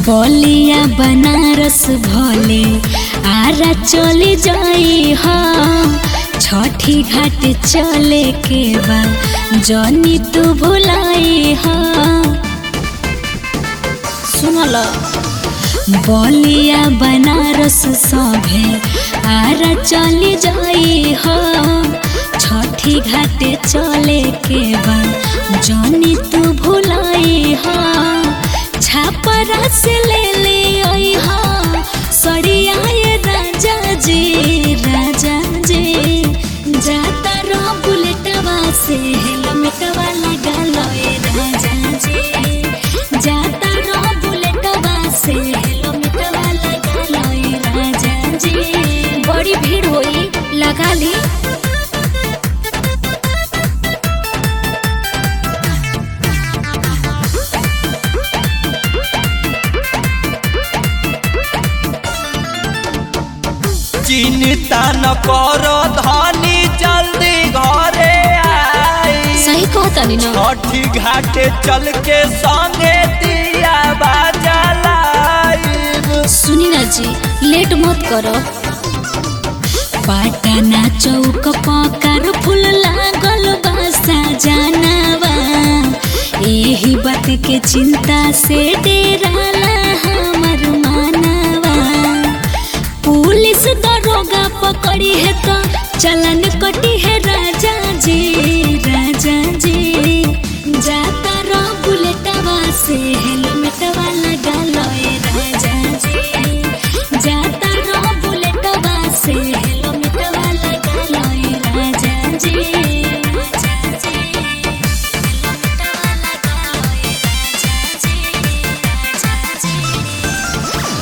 बलिया बनारस भले आरा चली जाई हा छठी घाट चले के बाद जनी तू भुलाई हा सुनल बलिया बनारस सभे आरा चली जाई हा छठी घाट चले के बाद जनी तू भुलाई हा छापरा से ले ले आई हा सड़िया ये राजा जी राजा जी जाता रो बुलेटवा से हेलमेटवा लगा लो ये राजा जी जाता रो बुलेटवा से हेलमेटवा लगा लो ये राजा जी बड़ी भीड़ होई लगा ली चिंता न करो धनी जल्दी घरे आई सही कहतानी ना छठी घाटे चल के संगे दिया बाजलाइब सुनी ना जी लेट मत करो पाटना चौक पकार फूल लागल बासा जानवा यही बात के चिंता से डेराला हमर मानवा पुलिस दरोगा पकड़ी है तो चलन कटी है राजा जी राजा जी जाता रो बुलेटवा से हेलमेटवा लगा लो ए राजा जी जाता रो बुलेटवा से हेलमेटवा लगा लो ए राजा जी राजा जी हेलमेटवा लगा लो ए राजा जी राजा जी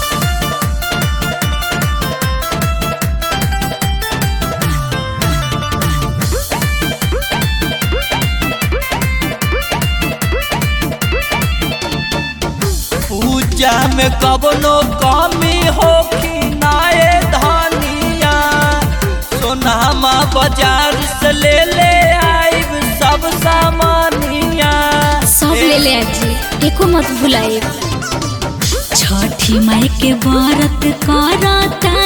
पूजा में कबनो कमी होखी नाए धनिया सोनामा बाजार से ले ले आइब सब सामानिया सब ले ले आजी एको मत भुलाए छठी माई के व्रत करता